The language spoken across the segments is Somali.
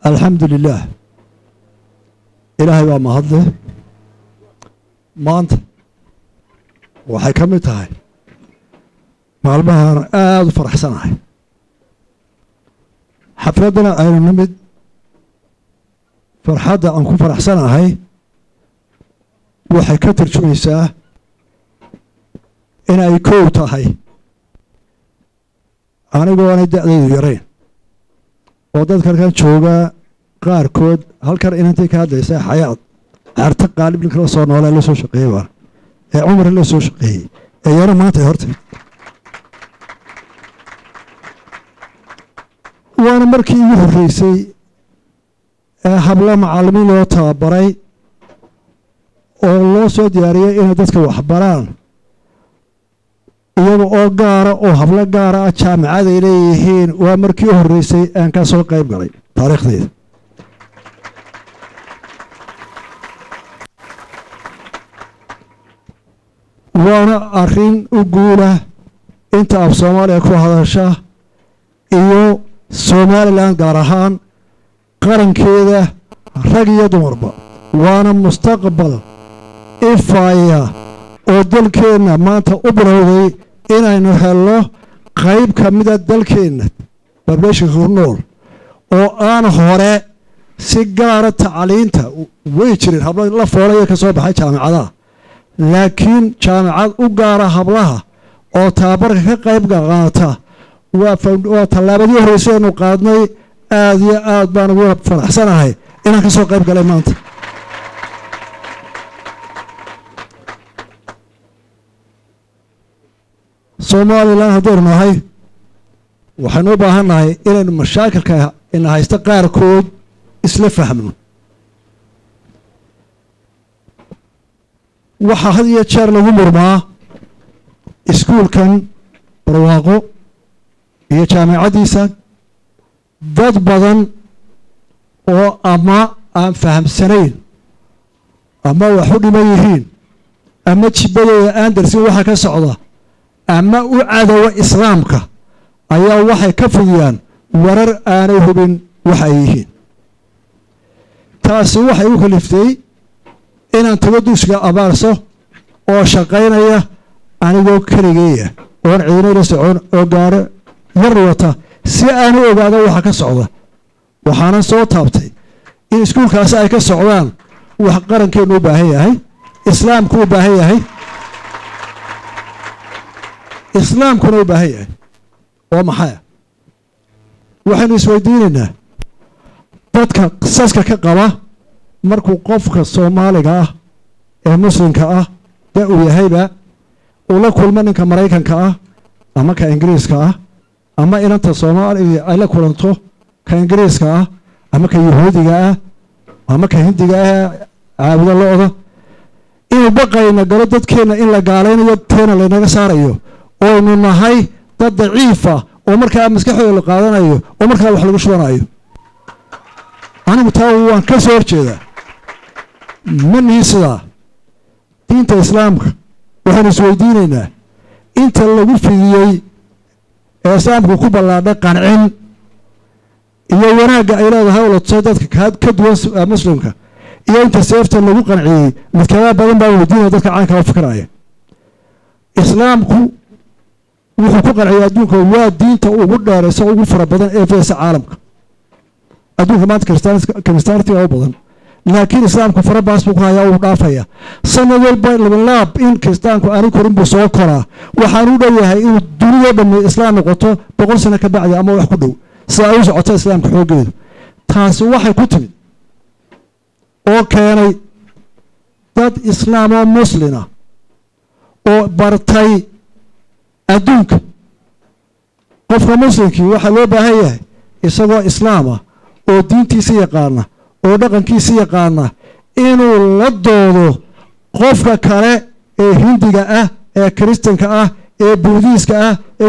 alxamdu lilaah ilaahay baa mahadle maanta waxay ka mid tahay maalmahaan aada u faraxsanahay xafladdana aynu nimid farxadda aan ku faraxsanahay waxay ka tarjumaysaa in ay kow tahay anigoo aanay da'daydu yarayn oo dadka halkan joogaa qaarkood halkan inantay ka hadlaysaa xayaad carta qaalib ninka la soo noolaa la soo shaqeeyey baana ee cumar la soo shaqeeyey ee yaro maanta ay hortay waana markii igu horreysay ee habla macallimiin loo tababaray oo loo soo diyaariyey inay dadka waxbaraan iyaga oo gaara oo hablo gaara ah jaamicaday leeyihiin waa markii u horreysay aan ka soo qayb galay taariikhdeyda waana arrin u guula inta af soomaaliya ku hadasha iyo somalilan gaar ahaan qarankeeda rag iyo dumarba waana mustaqbal ifaya oo dalkeenna maanta u bilowday inaynu helno qayb ka mida dalkeenna bableeshinka ku nool oo aan hore si gaara tacliinta way jireen hablo la foolaya ka soo baxay jaamicadaha laakiin jaamicad u gaara hablaha oo tababarka ka qayb qaata waa tallaabadii horreysay aynu qaadnay aad iyo aad baan ugu faraxsanahay inaan ka soo qayb galay maanta somalilan haddaynu nahay waxaynu u baahan nahay inaynu mashaakilka ina haysta qaarkood isla fahmno waxaa had iyo jeer lagu murmaa iskuulkan barwaaqo iyo jaamicaddiisa dad badan oo ama aan fahamsanayn ama wax u dhiman yihiin ama jibbadooda aan darsin waxa ka socda ama u cadowa islaamka ayaa waxay ka fidiyaan warar aanay hubin waxa ay yihiin taasi waxay u kaliftay inaan tago dugsiga abaarso oo shaqaynaya anigoo keligeeya oon ciidino la socon oo gaaro yar wata si aan u ogaado waxa ka socda waxaanan soo taabtay in iskuulkaasi ay ka socdaan wax qarankeennu u baahan yahay islaamku u baahan yahay islaamkuna u baahan yahay oo maxaya waxaynu isweydiinaynaa dadka qisaska ka qaba markuu qofka soomaaliga ah ee muslimka ah da uu yahayba uu la kulmo ninka maraykanka ah ama ka ingiriiska ah ama inanta soomaaliga ay la kulanto ka ingiriiska ah ama ka yahuudiga ah ama ka hindiga ah caabudo lo-da inuu baqayna galo dadkeenna in la gaalaynayo teena laynaga saarayo oynu nahay dad daciifa oo markaa maskaxdooda la qaadanayo oo markaa wax lagu shubanayo anigu taa waan ka soo horjeedaa ma nihi sidaa diinta islaamka waxaynu isweydiinaynaa inta lagu fidiyey ee islaamku ku ballaadhay qancin iyo wanaagga ay leedahay oo la tusay dadka ka duwan muslimka iyo inta seefta lagu qanciyey midkabaa badan baa weydiinaya dadka caanka u fikiraya islaamku wuxuu ku qanciyay adduunka waa diinta ugu dheeraysa ugu fara badan ee fidaysa caalamka adduunka maanta kiristaantiga u badan laakiin islaamku farabaas buu ku hayaa uu dhaafaya sanad walba labalaab in kiristaanku aani korin buu soo koraa waxaan u dhow yahay inuu dunidoo dhammi islaam noqoto boqol sano ka bacdi ama wax ku dhow sida ay u socoto islaamka xooggeedu taasi waxay ku timid oo keenay dad islaamoo muslina oo bartay adduunka qofka muslimkii waxaa loo baahan yahay isagoo islaama oo diintiisa yaqaana oo dhaqankiisa yaqaana inuu la doodo qofka kale ee hindiga ah ee kiristanka ah ee buudiiska ah ee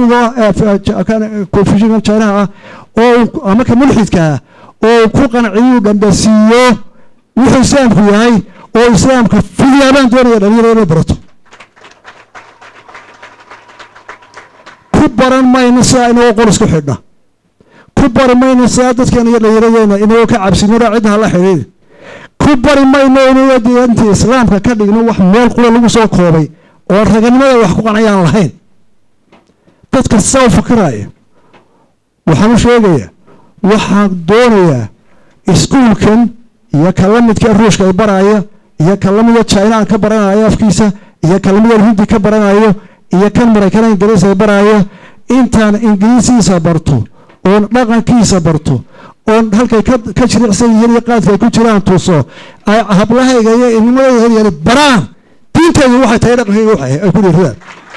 konfushinka jinaha ah oo ama ka mulxidka ah oo ku qanciyuu dhambasiiyo wuxuu islaamku yahay oo islaamka fidiyaabaan doonaya dhalinyaro inay barato ku baran mayno sidaa inagoo qol isku xidhna ku bari mayno sidaa dadkeena iyo dhallinyaradeenna inagoo ka cabsinora cidda hala xidhiiri ku bari mayno inagoo diinta islaamka ka dhigno wax meel qura lagu soo koobay oo raganimada wax ku qanayaan lahayn dadka saa u fikiraya waxaan u sheegayaa waxaan doonayaa iskuulkan iyo ka la midka ruushka ay baraya iyo ka lamida china aan ka baranayo afkiisa iyo ka lamida hindi ka baranayo iyo kan maraykana ingiriis ay barayo intaan ingiriisiisa barto oon dhaqankiisa barto oon halkay ka jiricsan yihiin iyo qaadka ay ku jiraan tuso ay hablahayga iyo inimadayda baraan diinteedu waxay tahay dhaqankayga waxay ay ku dhiirradaan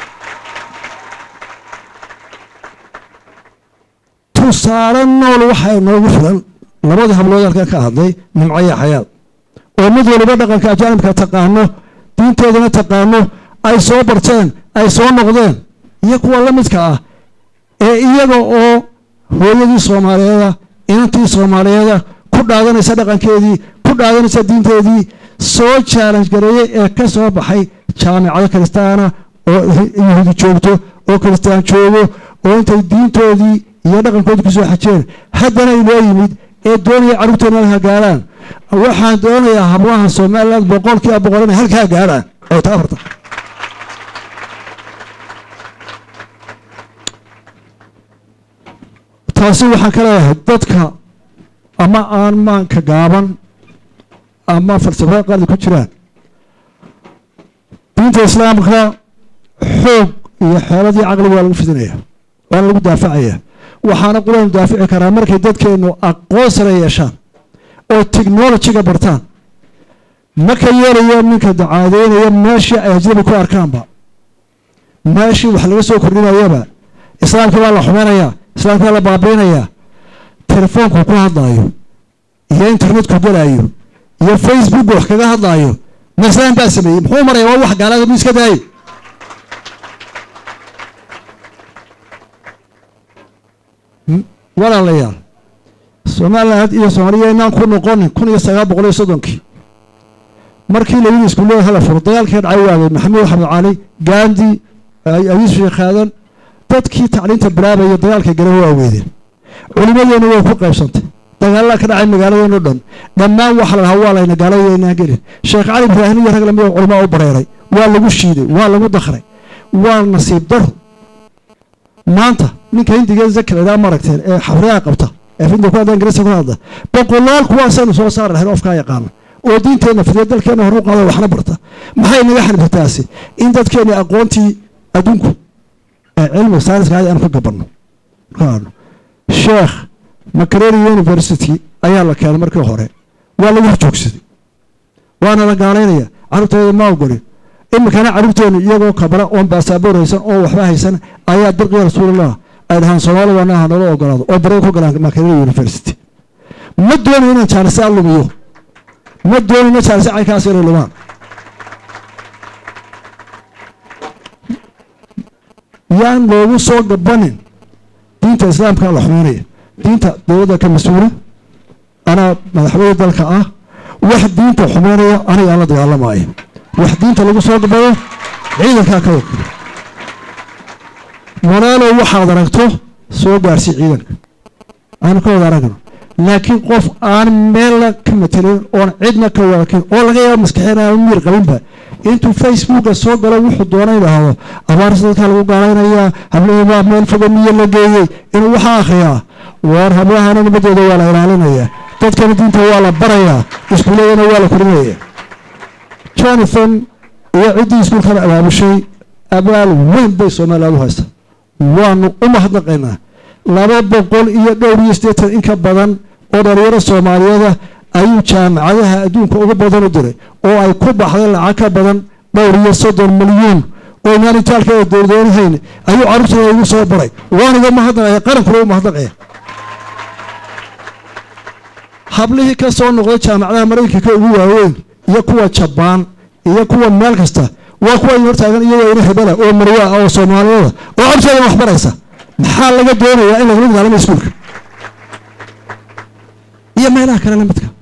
tusaale nool waxaa inoogu filan labadii hablood halkan ka hadlay nimcaya xayaad oo mid waliba dhaqanka ajaanibka taqaano diinteedana taqaano ay soo barteen ay soo noqdeen iyo kuwa la midka ah ee iyaga oo hooyadii soomaaliyeeda inantii soomaaliyeeda ku dhaadanaysa dhaqankeedii ku dhaadanaysa diinteedii soo challenge gareeyey ee ka soo baxay jaamicado kiristaana oo yahuudi joogto oo kiristaan joogo oo intay diintoodii iyo dhaqankoodii kusoo xajeen haddana inoo yimid ee doonaya carruurteena halkaa gaarhaan waxaan doonayaa hablaha somaliland boqolkiiba boqol inay halkaa gaarhaan oo ta afarta taasi waxaan ka leeyahay dadka ama aan maanka gaaban ama falsafada qaali ku jiraan diinta islaamka xoog iyo xeeladii caqliga waa lagu fidinaya waana lagu daafacaya waxaana quranu daafici karaa markay dadkeennu aqoon sare yeeshaan oo technolojiga bartaan ma ka yeelayo ninka dacaadeynaya meeshii ay ajnabi ku arkaanba meeshii wax laga soo kordhinayaba islaamkii baa la xumaynayaa islaamkii baa la baabiinayaa telefoonku ku hadlaayo iyo internetku gelaayo iyo facebook wax kaga hadlaayo ma islaam baa sameeyey muxuu maraya waa wax gaalada mi iska daayay walaalayaal somaliland iyo soomaaliya inaan ku noqonin kun iyo sagaal boqol iyo soddonkii markii labadii iskuullada hala furo dagaalkii dhacay waagay maxamed axmed cali gandi ayuusuf sheekh aadan dadkii tacliinta bilaabaya dagaalka gale waa weydeen culimadeena way ku qaybsantay dagaalada ka dhacay magaaladeeno dhan dhammaan waxa la lahaa waa layna gaaladeynaan gelin sheekh cali ibraahim iyo rag lamid oo culamaa u bareeray waa lagu shiiday waa lagu dakray waa nasiib daro maanta ninka hindiga zakaledaa maragteen ee xafriyaha qabta ee hindiga ku hadla ingiriiska ku hadla boqolaal kuwaasaynu soo saari lahayn ofkaa yaqaana oo diinteenna fidiya dalkeenna hor u qaada waxna barta maxay naga xanibataasi in dadkeenni aqoontii adduunku ee cilmiga sayniska aad aanu ka gabanno markaanu sheekh macareri university ayaa la keenay markii hore waa lagu horjoogsaday waana la gaalaynaya carruurteeda ma ogolin iminkana carruurteenu iyagoo kabra oon baasaboor haysan oo waxba haysan ayaa dirqiya rasuulillah ay dhahaan soomaalida naha nala ogolaado oo baray ku galaan macareri university ma doonayo inaan jaanisa lumiyo ma doonayno jaanisa caynkaas inay lumaan yaan loogu soo gabanin diinta islaamka la xumeynaya diinta dowladda ka mas-uula anaa madaxweyne dalka ah wax diinta xumeynaya aniga aan la dagaalamaayo wax diinta lagu soo gabayo ciidankaa ka wakil walaalow waxaad aragto soo gaarsii ciidanka aanu ka wada aragno laakiin qof aan meelna ka matelin oon cidna ka waakin oo laga yaabo maskaxeen aan miir qabinba intuu facebooka soo galo wuxuu doona idhaahdo abaarsa dadkaa lagu gaalaynayaa hablahibaa meel foga miyo la geeyey inuu waxaa akhriyaa waar hablahana nabadooda waa la ilaalinayaa dadkana diinta waa la barayaa iskuuladana waa la korinaya jonathan iyo ciddii iskuulkana abaabushay abaal weyn bay somaliland u haysta waanu u mahadnaqaynaa laba boqol iyo dhowr iyo siddeetan in ka badan oo dhalinyaro soomaaliyeeda ayuu jaamacadaha adduunka uga badan u diray oo ay ku baxday lacag ka badan dhowr iyo soddon milyuun oo inaan itaalkeeda dowladoonahayn ayuu carruurtooda igu soo baray waaniga mahadnaqaya qarankuna u mahadnaqaya hablihii ka soo noqday jaamacadaha maraykanka ugu waaweyn iyo kuwa jabaan iyo kuwa meel kasta waa kuwa in hortaagan iyagoo ina hebela oo marwa ah oo soomaaliyada oo carruurtooda wax baraysa maxaa laga doonayaa in lagula dagaalamo iskuulka iyo meelaha kale la midka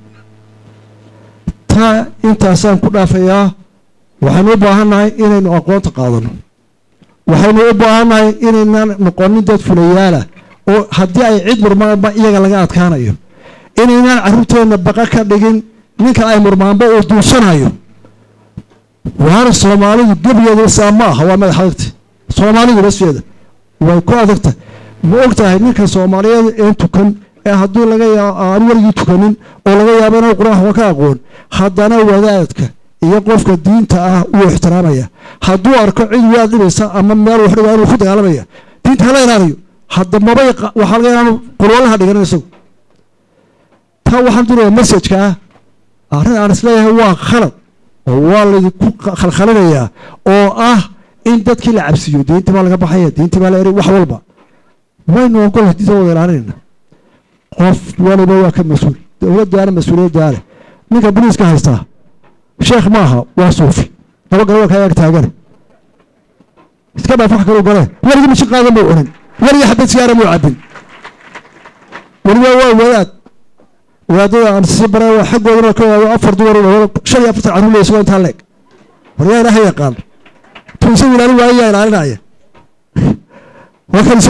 taa intaasaan ku dhaafayaa waxaynu u baahannahay inaynu aqoonta qaadano waxaynu u baahannahay inaynan noqonin dad fulayaalah oo haddii ay cid murmaanba iyaga laga adkaanayo inaynaan carruurteenna baqa ka dhigin ninka ay murmaanba uu duursanayo waana soomaalidu gebigeeda saa ma aha waa madax adagta soomaalidu baskeeda way ku adagta ma og tahay ninka soomaaliyeed een tukan ee haddii laga yaabo aan weligii tukanin oo laga yaabo inuu qur-aanka wa ka aqoon haddana wadaadka iyo qofka diinta ah wuu ixtiraamaya hadduu arko cid waad dhibaysa ama meel wax dhigaa inuu ku dagaalamaya diinta hala ilaaliyo hadda mabay waxaa laga yaaba qulwalaha dhiganin isagu taa waxaan durayaa messajka ah arrin aan isleeyahay waa khalad oo waa laydinku khalkhalinayaa oo ah in dadkii la cabsiiyo diintii baa laga baxaya diintii baa la eri wax walba waynu ogolahay diinta wada ilaalinayna qof waliba waa ka mas-uul dowladdaana mas-uuliyaddaa leh ninka boliiska haystaa sheekh ma aha waa suufi laba galo waa kaa ag taagane iska dhaaf wax kaluu gale weligii mishin qaadan buu cunin weligii xabad sigaara muu cabin weliba waa wadaad wadaadada aan sii baray waa xaggoodana ka waayo afar dumar shan iyo afartan carruur leysagoo intaa leeg war yaa ilaaha yaqaan tuusagu ilaalin waayo yaa ilaalinaya waa kan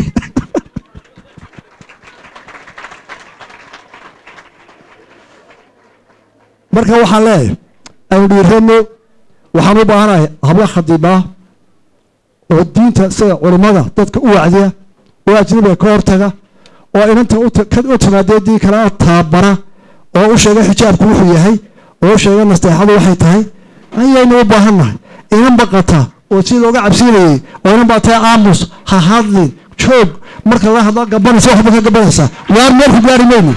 marka waxaan leeyahay aynu dhiirano waxaan u baahanahay hablo khadiibaa oo diinta sida culimmada dadka u wacdiya oo ajnabiga ka hortaga oo inanta u timaadee dii kalea taabara oo u sheega xijaabku wuxuu yahay oo u sheega nasteexadu waxay tahay ayaynu u baahannahay inan baqata oo sida looga cabsiinayay oo inan baa tahay aamus ha hadlin joog marka la hadla gabanaysa waxba ka gabanaysaa waar meel ku gaari mayno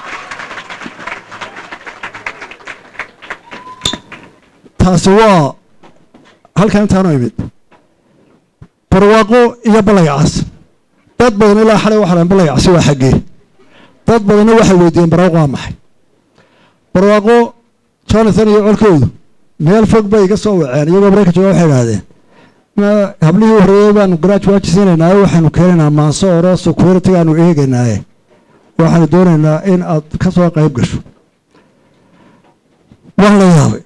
taasi waa halkan intaanu imid barwaaqo iyo ballayacas dad badan ilaa xalay waxa lahan ballayacasi waa xaggee dad badanna waxay weydiiyeen barwaaqo waa maxay barwaaqo jonathan iyo colkoodu meel fog bay iga soo waceen iyagoo marayka jooga waxay idhaahdeen hablihii horreeyey baanu garaaj waajisiinaynaaye waxaanu keenaynaa maanso oro security aanu eegaynaaye waxaanu doonaynaa in aad ka soo qayb gasho waan la yaabay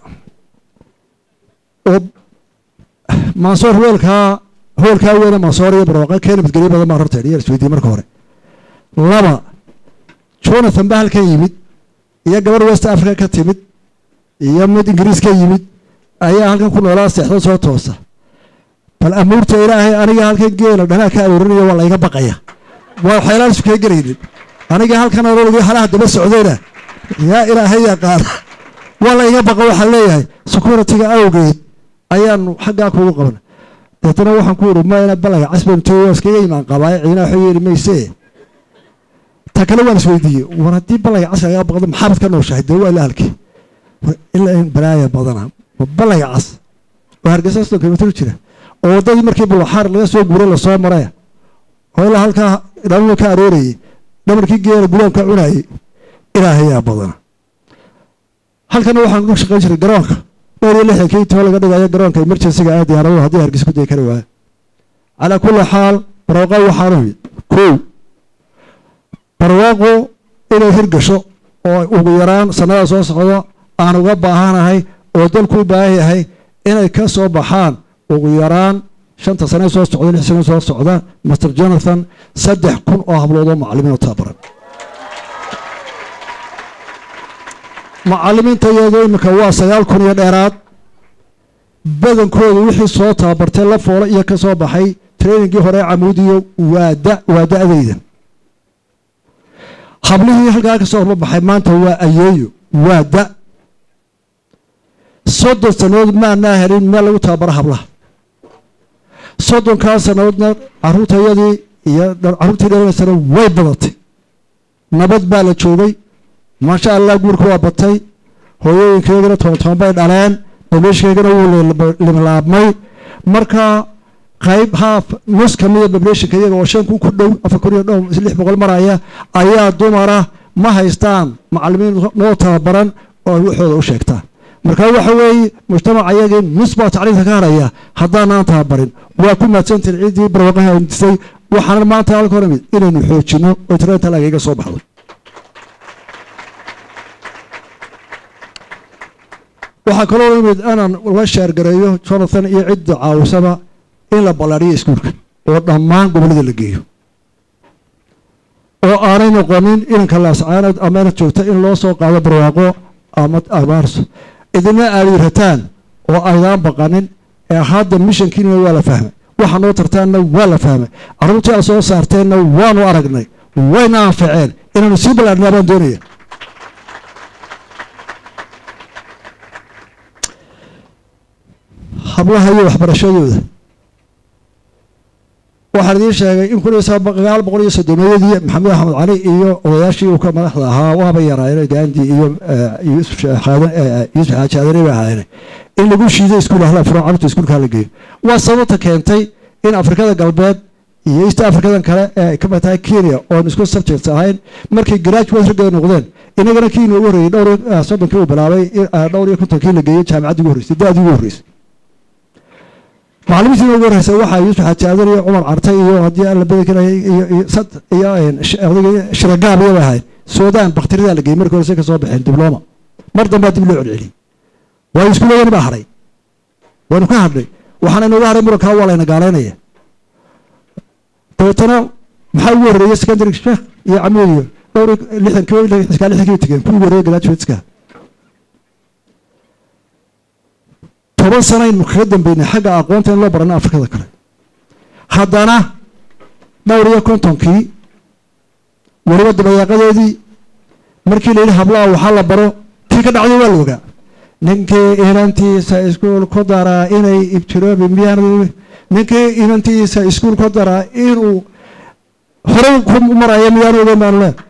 oo mansoor weelkaa hoolkaa weyne mansoor iyo barwaaqo keena midgelyo badan baan horteen iyo isweydiiyey marka hore laba jonathan ba halkan yimid iyo gabarh west africa ka timid iyo mid ingiriis ka yimid ayaa halkan ku noolaa seexdo soo toosa bal amuurta ilaahay aniga halkan geela dhanaa ka aruurinaya waa layga baqaya waa waxyaalaan isu kee gelaynin aniga halkan aroorigi halaha daba socdayna yaa ilaahay yaqaana waa layga baqa waxaan leeyahay security-ga awgeed ayaanu xaggaa kuugu qabna deetana waxaan ku iri mayna balaga casbanto waa iskaga imaan qabaaye ciidana waxba yeeli mayse ta kale waan isweydiiyey war haddii balaga cas lagaa baqdo maxaabad ka nooshahay dee waa ila halkii ilaa in balaaya badana balaga cas oo hargeysa soddon kilomitr jira oo waddadii markii bulaxaar laga soo guuray lasoo maraya oo ilaa halkaa dhamama ka aroorayey dhamarkii geela gudaanka cunayey ilaahayaa badana halkana waxaan ku shaqayn jiray garoonka dhowr iyo lixdankii too laga dhigayo garoonka emergencyga ah diyaaradahu haddii hargeysa ku dayi kari waayo calaa kulli xaal barwaaqo waxaanu yimid kow barwaaqo inay hirgasho oo ugu yaraan sannada soo socdo aan uga baahanahay oo dalku u baahan yahay inay ka soo baxaan ugu yaraan shanta sane soo socda lix sane soo socda master jonathan saddex kun oo hablood oo macallimiin oo tababaran macallimiinta iyadoo iminka waa sagaal kun iyo dheeraad badankoodu wixii soo tababartay la foolo iyo ka soo baxay trainingii hore camuudiyo waa da waa da-dayda hablihii halkaa ka soo horbabaxay maanta waa ayeeyo waa da soddon sannadood maanaa helin meel lagu tababaro hablaha soddonkaa sannadoodna caruurtayadii iyo carruurtii dhalanaysana way badatay nabad baa la joogay maasha allah guurka waa batay hooyooyinkaygana toban toban bay dhaleen bableeshinkaygana wuu limlaabmay marka qayb haaf nus ka mida bableeshinka iyaga oo shan kun ku dhow afar kun iyo dhow lix boqol maraya ayaa dumara ma haystaan macallimiin noo tababaran oo ay waxooda u sheegtaan marka waxa weeye mujtamaca iyagii nus baa tacliinta ka haraya haddaanaan tababarin waa ku mahadsantiin ciddii barwaqaha disay waxaana maanta halka hor imid inaynu xoojino oo tiranta lagaga soo baxdo waxaa kaloo imid inaan la sheergareeyo jonathan iyo cidda caawisaba in la ballaadhiyo iskuulka oo dhammaan gobollada la geeyo oo aanay noqonin inanka laascaanood ama inad joogta in loo soo qaado barwaaqo ama abaarso idina aad rataan oo aydaan baqanin ee hadda mishankiina waa la fahmay waxa noo tartaanna waa la fahmay carruurtii aad soo saarteenna waanu aragnay wayna anfaceen inaanu sii ballaadhnaa baan doonaya hablaha iyo waxbarashadooda waxaan idiin sheegay in kun iyo sagaal boqol iyo soddomeeyadii maxamed axmed cali iyo odayaashii uu ka madaxda ahaa waaba yaraayeen gaandi iyo yuusuf yuusuf xaaji adani bay ahaayeen in lagu shiiday iskuul ahla furo carruurta iskuulkaa la geeyo waa sababta keentay in afrikada galbeed iyo east africadan kale ee ay ka mid tahay kenya oon isku subjects ahayn markay graduate raggeeda noqdeen inagana kii inoogu horreeyey dhowr soddonkii uu bilaabay dhowr iyo kontonkii la geeyey jaamacaddii ugu horreysay da-dii ugu horreysay macalimiintii ugu horreysay waxaa yuusuf xaaji aadan iyo cumar cartay iyo haddii alla badi karaya iyo iyo odayga shiragaab iyo bay ahayd suudaan bakhtiridaa la geeyey markii horese ka soo baxeen dibloma mar dambaa dib loo celceliyey waayo iskuuladani baa hadhay waynu ka hadhnay waxaana inooga hadhay murankaa waa layna gaalaynaya dabeetana maxaa ugu horreeyey secondary sheekh iyo camuud iyo dhowr lixdankii lixdankii lixdankii tegeen kuwii horreeyey graduateska toban sanaynu kaga dambeynay xagga aqoonta in loo barana afrikada kale haddana dhowr iyo kontonkii weliba dabayaaqadeedii markii la yidhi hablaha waxaa la baro tii ka dhacday waa la ogaa ninkii inantiisa iskuul ku daraa inay ibtiroobi miyaan ninkii inantiisa iskuul ku daraa inuu horey ku marayo miyaanu ogeyn baanu leen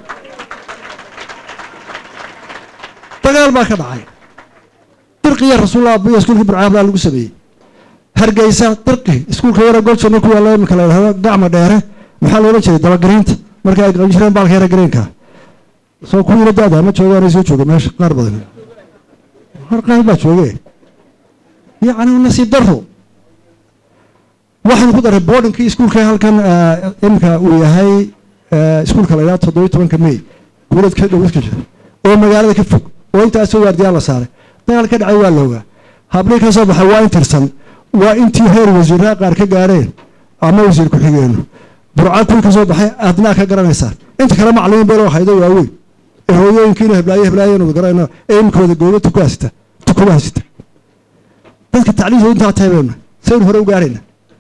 dagaal baa ka dhacay dirqiya rasuullah iyo iskuulkii burcaabla lagu sameeyey hargeysa dirqi iskuulka yara golsona ku yaalla iminka la yidhahdo gacma dheere maxaa loola jeeday dabagariinta marka ay qaban jireen baalka yara gareenka soo kuwiina da-da ma joogaanay soo jooga meesha qaar badan har qaar baa jooge yacni nasiib daro waxaynu ku daray boardingkii iskuulka halkan iminka uu yahay iskuulka la yidhahdo toddobiyi tobanka may guurad ka dhow iska jira oo magaalada ka fog oo intaasoo waardiyaa la saaray dagaal ka dhacay waa la ogaa hablii ka soo baxay waa in tirsan waa intii heer wasiiraha qaar ka gaareen ama wasiir ku-xigeenu burca kuwii ka soo baxay adnaa ka garanaysaa inta kale macalimiin beeloo haydo waaweyn ee hooyooyinkiina heblaayo heblaayanuda garanayno ee iminkooda goobo tuku hasita tukuba hasita dadka tacliimtooda intaa taybayna saynu hore u gaarayna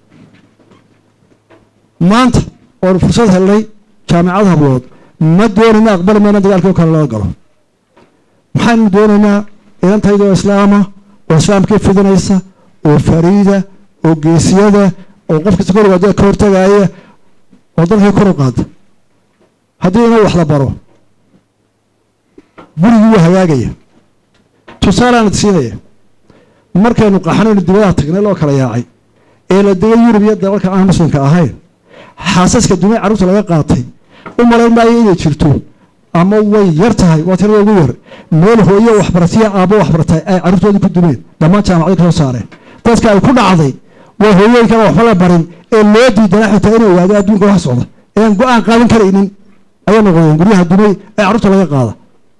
maanta oonu fursad helnay jaamicad hablood ma doonayna aqbali mayna dagaalkii oo kale lala galo maxaynu doonaynaa inantaydoo islaama oo islaamkii fidinaysa oo fariida oo geesiyada oo qof kasta korigaada ka hortagaaya oo dalkii kor u qaada haddii ina wax la baro gurigii wuu hagaagaya tusaalaanad siinaya markaynu qaxnaynu dibadaha tagnay loo kala yaacay ee la degay yurub iyo dalalka aan muslimka ahayn xaasaska dumay carruurta laga qaatay u malayn maayo inay jirto ama way yar tahay waa tirada ugu yar meel hooyo waxbaratiya aabbo waxbartay ay carruurtooda ku dumeen dhammaan jaamacadii ka soo saareen dadka ay ku dhacday waa hooyooyinkan waxba la barin ee loo diidana xitaa inuu ogaado adduunka wax socda ean go-aan qaadan karaynin ayay noqdeen guryaha dumay ee carruurta laga qaada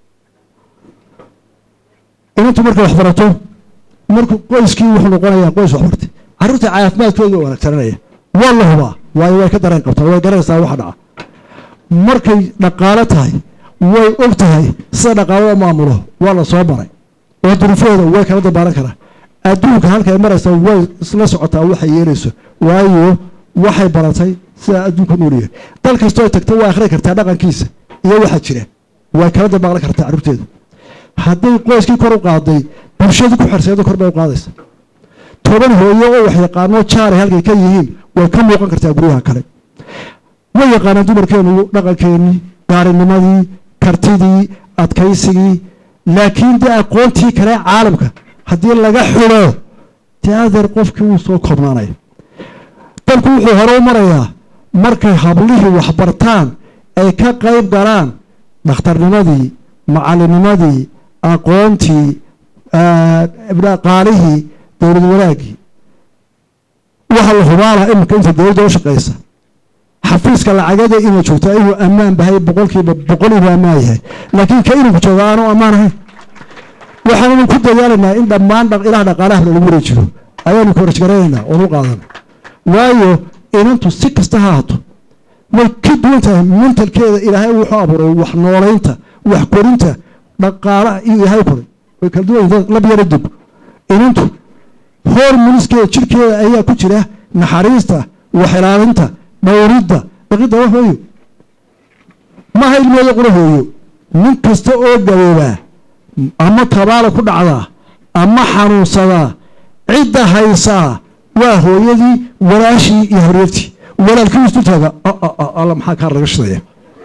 inantu markay waxbarato markuu qoyskii wuxuu noqonayaa qoys waxbartay carruurta caafimaadkooda u wanaagsananaya waa la hubaa waayo way ka dareen qabtaa way garanaysaa waxa dhaca markay dhaqaalo tahay way og tahay sida dhaqaalada maamulo waa la soo maray oo duruufahooda way kala dabaaran karaa adduunka halkay maraysa way isla socotaa waxay yeelayso waayo waxay baratay sidaa adduunka noolyahay dal kastoo tagto waa akhri kartaa dhaqankiisa iyo waxa jira way kala dabaaran kartaa carruurteedu hadday qoyskii kor u qaaday bulshadu ku xerseedo kor bay u qaadaysa toban hooyo oo wax yaqaano jaaray halkay ka yihiin way ka muuqan kartaa guryaha kale way yaqaanaan dumarkeenu dhaqankeenii gaarinimadii kartidii adkaysigii laakiin dee aqoontii kale caalamka haddii laga xulo dee adeer qofkii wuu soo koobnaanaya dalku wuxuu hore u marayaa markay hablihii waxbartaan ay ka qayb galaan dhakhtarnimadii macalinimadii aqoontii dhaqaalihii dowlad wanaagii waxa la hubaala iminka inta dowladda u shaqaysa xafiiska lacagada inuu joogtaa inuu ammaan bahay boqolkiiba boqol inuu ammaan yahay laakiin ka inuu jooga aanu ammaan ahayn waxaanu ku dadaalaynaa in dhammaan ilaha dhaqaalaha lagu wareejiyo ayaanu korajgaraynaynaa oonu qaadana waayo inantu si kasta ha hato way ka duwan tahay mentalkeeda ilaahay wuxuu abuuray wax noolaynta wax korinta dhaqaalaha iyo ilaahay koray way kala duwan yihiin lab yara dib inantu hormoniskeeda jirkeeda ayaa ku jira naxariista wax ilaalinta dhowridda dhaqidda wax hooyo maha ilmeeda qura hooyo nin kasta oo gaboobaa ama tabaala ku dhacdaa ama xanuunsadaa cidda haysaa waa hooyadii walaashii iyo hareertii walaalkii istu taaga alla maxaa kaa laga shidaya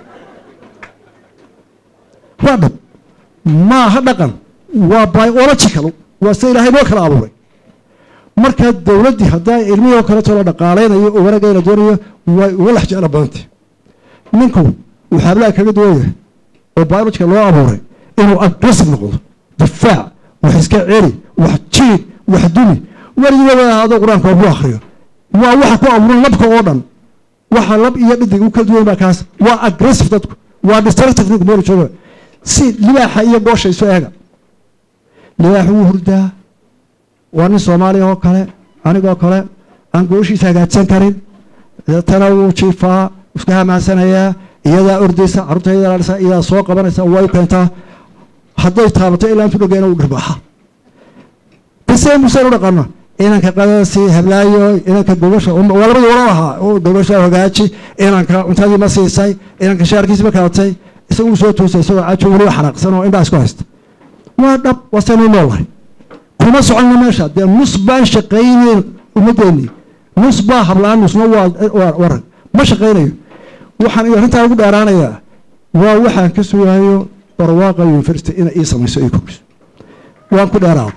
waa dhab maaha dhaqan waa biological waa sida ilaahay noo kala abuuray markaa dowladdii haddaa ilmihii oo kaleeto la dhaqaalaynayo oo wanaagga la doonayo way uga lex jecla badantay ninku wuxuu hablaha kaga duwan yahay oo biological loo abuuray inuu aggressive noqdo difaac wax iska celi wax jiid wax dumi weligiiba ahaado qur-aanka ku akriyo waa waxa ku abuuran labka oo dhan waxa lab iyo dhidig u kala duwan baa kaas waa aggressive dadku waa destructive ninku meel jooga si libaaxa iyo goosha isu eega libaax wuu hurdaa waa nin soomaaliya oo kale anigoo kale aan gooshiisa hagaajsan karin deetana wuu jiifaa iska hamaasanayaa iyadaa ordaysa carruurta iyadaa ilaalisa iyadaa soo qabanaysa way u keentaa hadday taabato ilaa intu dhogeena u dhirbaaxa bisee museen u dhaqano inanka qadasi hablaayo inanka gobasha waa labadii wala ahaa oo gobasha hagaaji inanka cuntadii ma siisay inanka shaarkiisi ma kalatay isagu soo toosay isagoo cajo weliba xanaaqsan oo indhaa isku haysta waa dhab waa saynu noolahay kuma soconno meesha dee nus baan shaqaynayn ummaddeennii nus baa hablaan nusna waa warag ma shaqaynayo waxaan iyo arrintaa ugu dheeraanayaa waa waxaan ka sugayo barwaaqa university inay ii samayso ii kordhiso waan ku dheeraado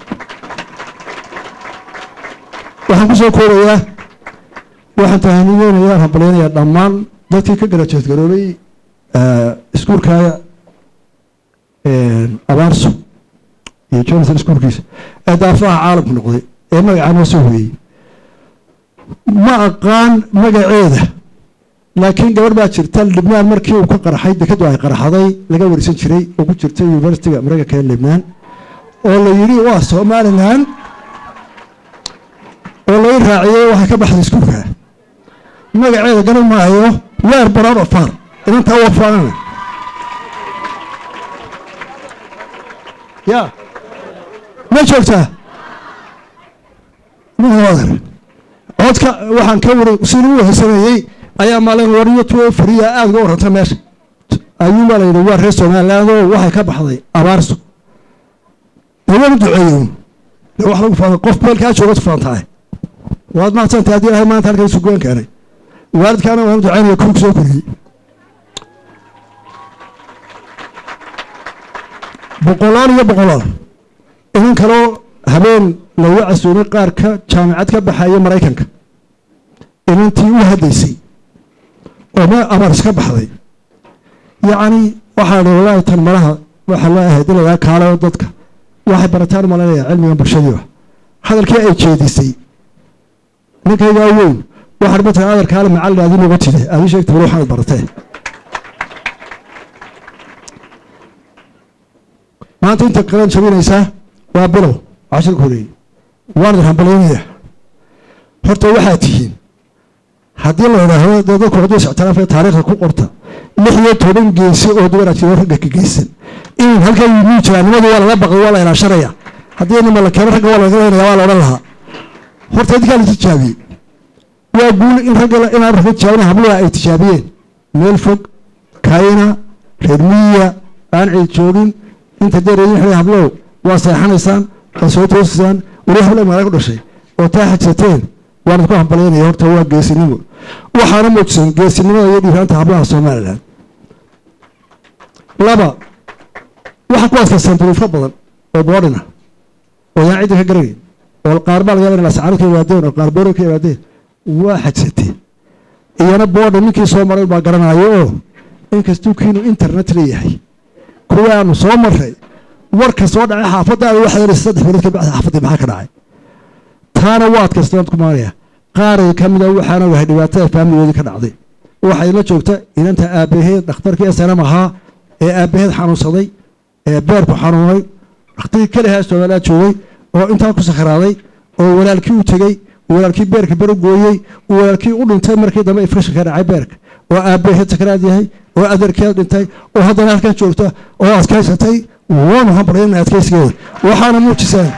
waxaan ku soo koobayaa waxaan tahaniyeynayaa hambalyaynayaa dhammaan dadkii ka garajeed garoobay iskuulka abaarso iyo jonathan iskuulkiisa ee daafaha caalamku noqday ee magacaa noo soo hoyey ma aqaan magaceeda laakiin gabadh baa jirta libnaan markii uu ka qarxay dekadu ay qarxaday laga warisan jiray oo ku jirta universityga maraykanka ee libnaan oo la yidhi waa somalilan oo laga raaciyey waxay ka baxday iskuulka magaceeda garan maayo weer barood ofar inantaa u afaanana ya ma joogtaa mudar codka waxaan ka wari si lagu wehsameeyey ayaa maalin wariyo tuo fariya aada uga warranta meesha ayuubaa la yidhi waa reer somaliland oo waxay ka baxday abaarso dee waanu duceeyen de wax lagu faana qof meelkaa jooga tufaantahay waad mahadsantay haddii ilahay maanta halkan isu goyn keenay waalidkaana waanu ducaynaya kuwku soo koriyey boqolaal iyo boqolaal inan kaloo habeen laga casuumay qaar ka jaamicad ka baxaya maraykanka inantii u haddaysay oo me abaars ka baxday yacni waxaa dhi walaahi tan malaha waxaa loo ahayd in lagaa kaalayo dadka waxay barataan malanaya cilmigan bulshadiiba hadalkii ay jeedisay ninkaygaa weyn waxaan matala adarkaale macallin aadi noga tide aadi sheegta bal waxaanad baratee maanta inta qalan jabinaysaa waa bilow cashirka horeeyey waanad hambalyaynayaa horta waxaa tihiin haddii la idhaahdo dee dadku hadduu isictiraafaya taariikhda ku qorta lix iyo toban geesi oo dumara jiro ragga ka geysan in halkaa yimuu jiraa nimadu waa lala baqay waa la ilaashanaya haddii nima la keeno ragga waa laga leynaya waa la odhan lahaa horta idinkaa la tijaabiyey waa guul in ragga inaan ragga tijaabina habluha ay tijaabiyeen meel fog kayna reer miyiya aan cid joogin inta deereedin xilay hablow waa seexanaysaan waa soo toosaysaan weli habla magaala ku dhashay oo taa xajsateen waan idku hambalyaynaya horta waa geesinimo waxaana muujisan geesinimada iyo dhiiraanta hablaha somalilan laba waxaa ku adkaystaan duruufo badan oo boodhina oo yaan cidda ka garanayn oo qaar baa laga yaba in lascaano ka yimaadeen oo qaar boodho ka yimaadeen waa xajsateen iyana boodha ninkii soo maray baa garanaayo oo inkastuu kiinu internet leeyahay kuwaanu soo maray warka soo dhacay xaafadaada waxaa yeelay saddex bilood ka bacda xaafaddii maxaa ka dhacay taana waa adkaystaan ku maanaya qaaray ka mida waxaana wahay dhibaatada faamiligoodii ka dhacday waxay la joogta inanta aabbaheed dhakhtarkii snm ahaa ee aabbaheed xanuunsaday ee beerku xanuunay dhakhtarkii kelihaa soomaaliya joogay oo intaa ku sakhraaday oo walaalkii u tegey walaalkii beerka bero gooyey walaalkii u dhintay markii dambe infekshan ka dhacay beerka oo aabbaheed sakaraad yahay oo adeerkeed dhintay oo haddana halkan joogta oo adkaysatay waanu hambalyana adkaysigeeda waxaana muujiseen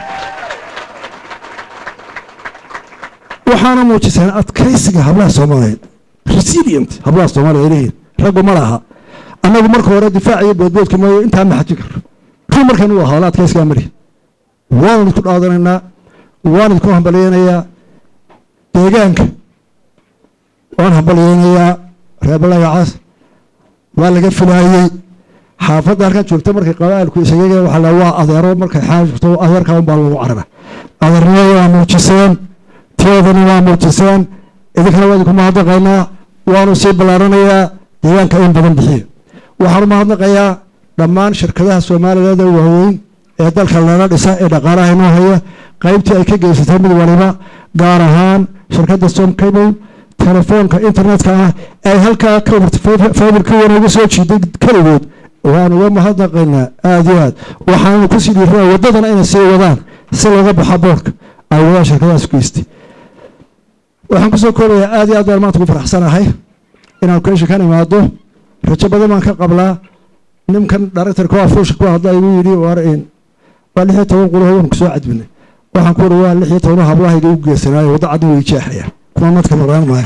waxaana muujiseen adkaysiga hablaha soomaaliyeed resilient hablaha soomaaliya ay leeyihin raggu ma laha annagu marka hore difaac iyo boodboodka maayo intaa ma xajin karno run markan uu ahaa la adkaysigaa mari waanu idinku dhaadanaynaa waan idinku hambalyeynayaa deegaanka waan hambalyeynayaa reebalagacaas waa laga filaayey xaafadda halkan joogta markay qabaalku isayaga waxaa la waa adeero markay xaafto adeerka un baa lagu carara adeernimada waa muujiseen tiyoodana waa muujiseen idinkana waa idinku mahadnaqaynaa waanu sii ballaaranayaa deegaanka in badan bixiya waxaanu mahadnaqayaa dhammaan shirkadaha soomaaliyeed ee waaweyn ee dalka lala dhisa ee dhaqaalaha inoo haya qaybtii ay ka geysatay mid waliba gaar ahaan shirkadda som cable telefoonka internetka ah ay halkaa fiberka wanooga soo jiiday keligood waan uga mahadnaqaynaa aada iyo aad waxaanu kusii dhiiraa waddadana inay sii wadaan si looga baxa boorka ay wadaan shirkadahaas geystay waxaan kusoo koobayaa aad iyo aad baan maanta ku faraxsanahay inaan keesha kan imaado rajo badan baan ka qablaa ninkan directorka waa fuusha ku hadla igu yidhi war waa lix iyo toban qulaho waan kusoo cadbinay waxaan ku uri waa lix iyo toban hablahayga u geesanaayo waddo cadna way jeexayaan kuma madka maraan maayo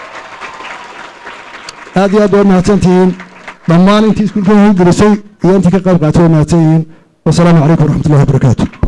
aad iyo aad waa mahadsantihiin dhammaan intii iskuulka gelisay iyo intii ka qayb qaatay waa mahadsan yihiin wasalaamu calaykum waraxmatullahi wabarakaatu